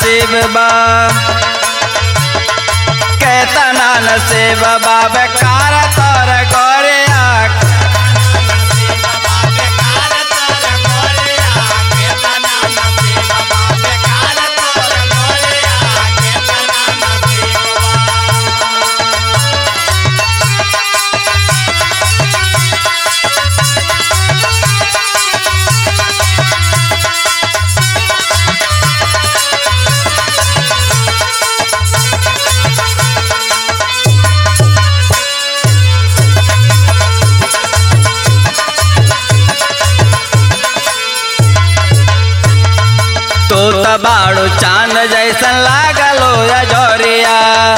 नसीब बा केतना नसीब बा बेकार तोर गोरिया तू त बाड़ू चांद जैसन लागलो या जोरिया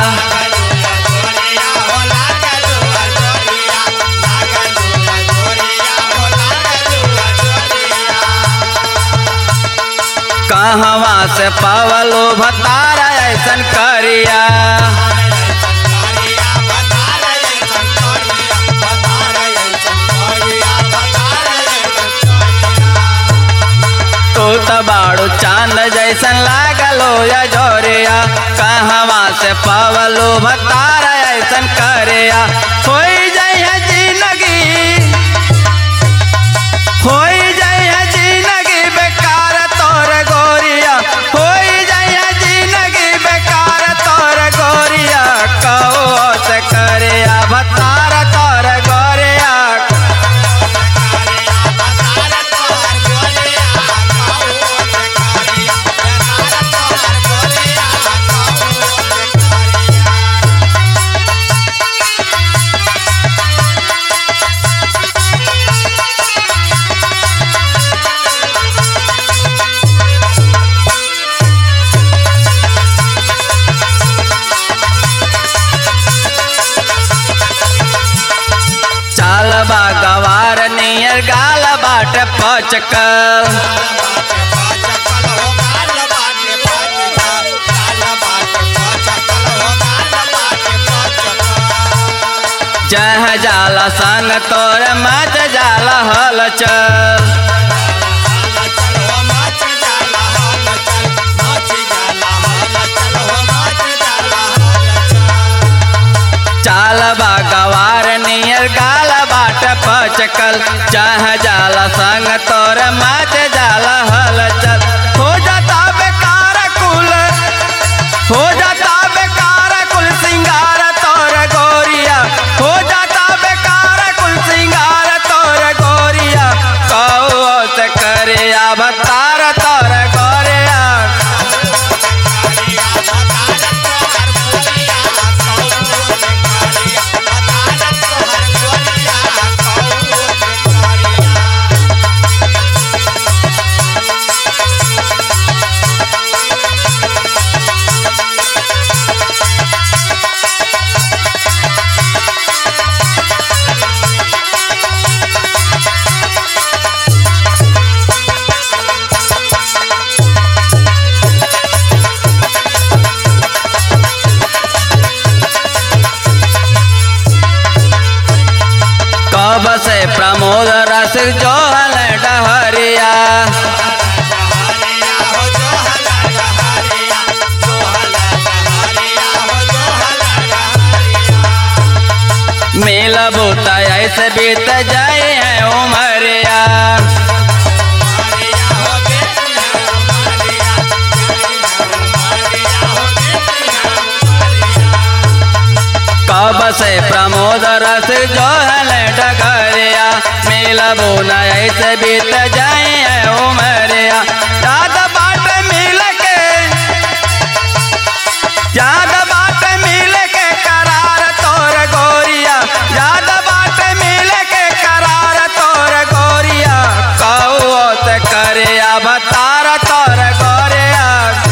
कहवा से पावलो भतारा ऐसन करिया तू त बाड़ू चांद जैसन लागलो या जोरिया कहवा से पावलो भतारा ऐसन करिया होई जइहे जिंदगी होई जइहे जिंदगी बेकार तोर गोरिया होई जइहे जिंदगी बेकार तोर गोरिया कहो से करिया भतारा तोर गोरिया चाल बा गवार नियर गाल बाट पचकल जह जाला संग तोर मच जाला हल चल चाल बा गवार नियर गाल बाट पचकल जह जाला संग तोर मच जाला हल चल हो जाता बेकार कुल हो जाता बेकार कुल सिंगार तोर गोरिया हो जाता बेकार कुल सिंगार तोर गोरिया कहो से करे अवतार तोर गोरिया कब से प्रमोद रस जोहल डहरिया मेल बूता ऐसे बीत जाए है उमरिया कब से प्रमोद रस जोहल डगरिया मेल बोना ऐसे बीत जाए है उमरिया याद बाट मिल के याद बाट मिल के करार तोर गोरिया याद बाट मिल के करार तोर गोरिया कहो से करे अवतार तोर गोरिया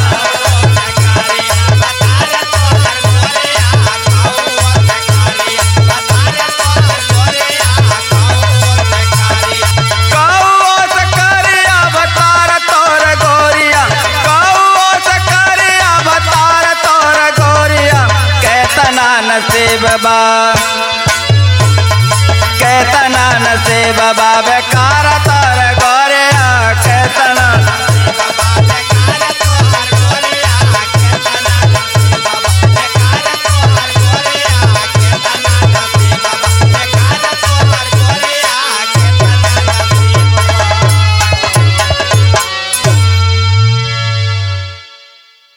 कौओ से करे अवतार तोर गोरिया कौओ से करे अवतार तोर गोरिया कैतना नसीब बा कैतना नसीब बा बेकार